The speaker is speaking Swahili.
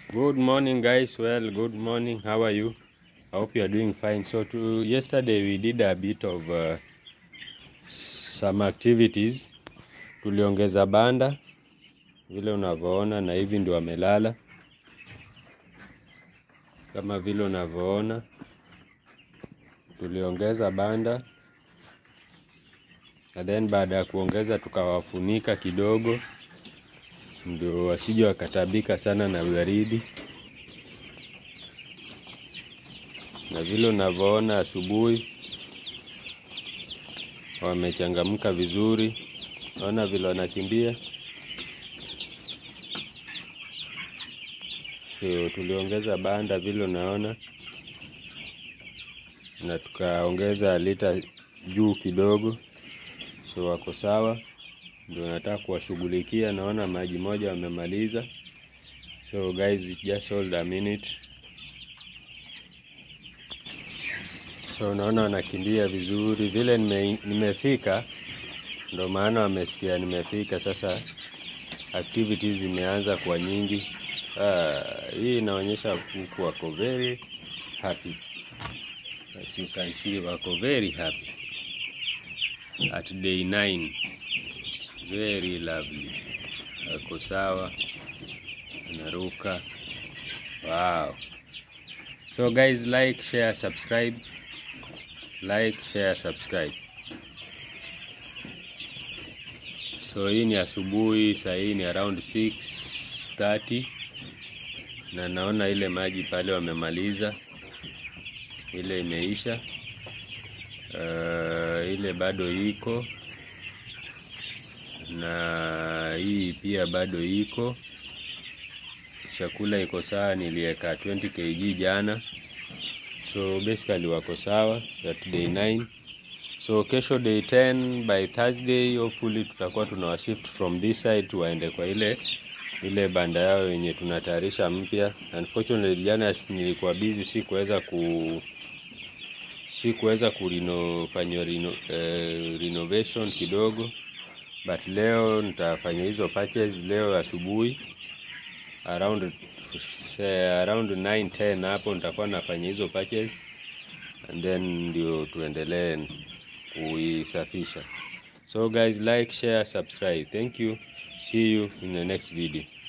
Good morning, guys. Well, good morning. How are you? I hope you are doing fine. So, to, yesterday we did a bit of uh, some activities. Tuliongeza banda vile unavyoona, na hivi ndio wamelala kama vile unavyoona. Tuliongeza banda na then baada ya kuongeza tukawafunika kidogo ndio wasije wakatabika sana na baridi. Na vile unavyoona asubuhi wamechangamka vizuri, naona vile wanakimbia. So tuliongeza banda vile unaona, na tukaongeza lita juu kidogo, so wako sawa ndio nataka kuwashughulikia. Naona maji moja wamemaliza, so guys just hold a minute. So naona wanakimbia vizuri vile nime, nimefika ndo maana wamesikia nimefika. Sasa activities zimeanza kwa nyingi. Ah, hii inaonyesha kuku wako very happy, as you can see wako very happy at day 9 very lovely, wako sawa, anaruka. Wow. So guys, like, share, subscribe. Like, share, subscribe. So hii ni asubuhi, saa hii ni around 6:30 na naona ile maji pale wamemaliza, ile imeisha. Uh, ile bado iko na hii pia bado iko. Chakula iko sawa, niliweka 20 kg jana, so basically wako sawa at day 9. So kesho day 10 by Thursday hopefully tutakuwa tunawa shift from this side waende kwa ile ile banda yao yenye tunatayarisha mpya. Unfortunately jana nilikuwa busy, sikuweza ku sikuweza kurino rino, eh, renovation kidogo but leo nitafanya hizo patches leo asubuhi around say, around 9 10 hapo nitakuwa nafanya hizo patches and then ndio tuendelee kuisafisha. So guys, like, share, subscribe. Thank you. See you in the next video.